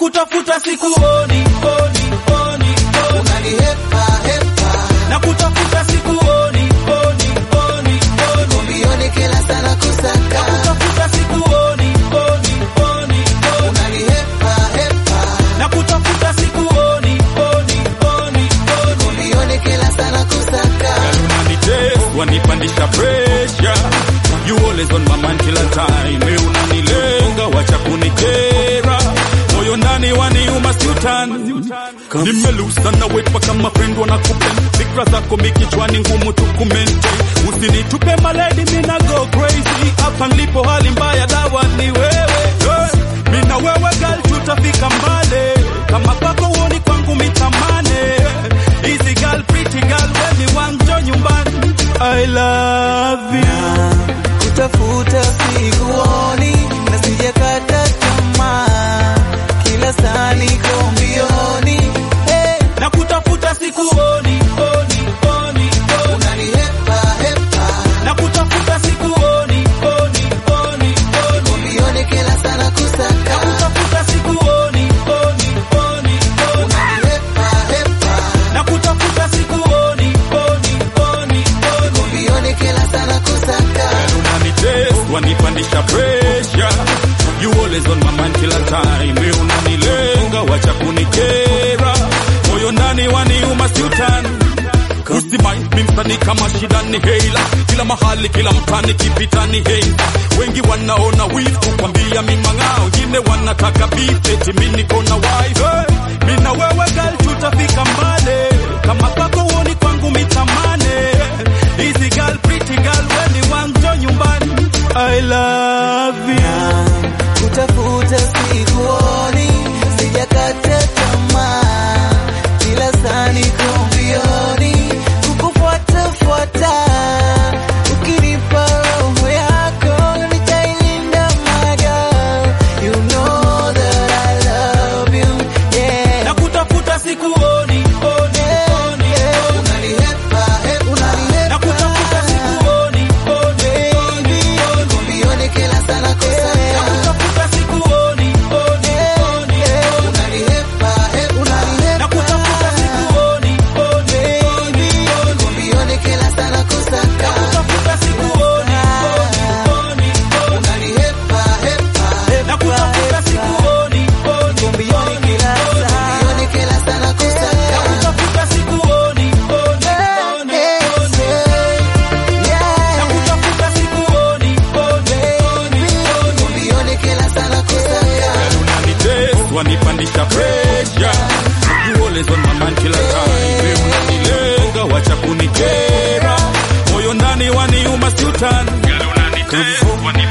kutafuta sikuoni, oni, oni, oni. unanihepa hepa Na kutafuta sikuoni, oni, oni, oni. mbioni kila sana kusaka Kutafuta sikuoni, oni, oni, oni. unanihepa hepa Na kutafuta sikuoni, oni, oni, oni. mbioni kila sana kusaka unanitest wanipandisha pressure you always on my mind kila time we unanilenga wacha kunikera moyo ndani waniuma siutani nimelusa na wepa kama friend wanakupenda fikra zako mikichwani ngumu tukumente usinitupe maledi mina go crazy hapa nilipo hali mbaya dawa ni wewe hey. mina wewe gal tutafika mbale kama kwako uoni kwangu mitamane easy girl pretty girl weni wanjo nyumbani I love you kutafuta sikuoni na sijakata tamaa kila saa niko mbioni hey, Na kutafuta sikuoni, oni, oni, oni. unanihepa hepa Na kutafuta sikuoni, oni, oni, oni. mbioni kila sana kusaka Kutafuta sikuoni, oni, oni, oni. unanihepa hepa Na kutafuta sikuoni, oni, oni, oni. mbioni kila sana kusaka unanitest wanipandisha pressure you always on my mind kila time we unanilenga wacha kunikera moyo ndani waniuma siutani usimai mimsani kama shida ni heila kila mahali kila mtani kipita ni heila wengi wanaona wivu kukwambia mimang'ao wengine wanataka bifeti mi niko na wife hey, mi na wewe gal tutafika mbale kama kwako uoni kwangu mitamane easy girl pretty girl weni wanjo nyumbani I love you kutafuta sikuoni sijakata tamaa kila saa niko mbioni kukufuatafuata ukinipa roho yako nitailinda my girl you know that I love you yeah Na kutafuta sikuoni, oni, oni, oni. unanihepa hepa Na kutafuta sikuoni, oni, oni, oni. mbioni kila sana Na kusaka kutafuta sikuoni, oni, oni, oni. unanihepa hepa Na kutafuta sikuoni, oni, oni, oni. mbioni kila sana kusaka Kutafuta sikuoni, oni, oni, oni. unanihepa hepa Na kutafuta sikuoni, oni, mbioni kila saa mbioni kila sana kusaka kutafuta sikuoni, oni, oni, oni. Na kutafuta sikuoni, oni, oni, oni. mbioni kila sana kusaka unanitest wanipandisha pressure you always on my mind kila time we unanilenga wacha kunikera moyo ndani waniuma siutani unanitest wanipandisha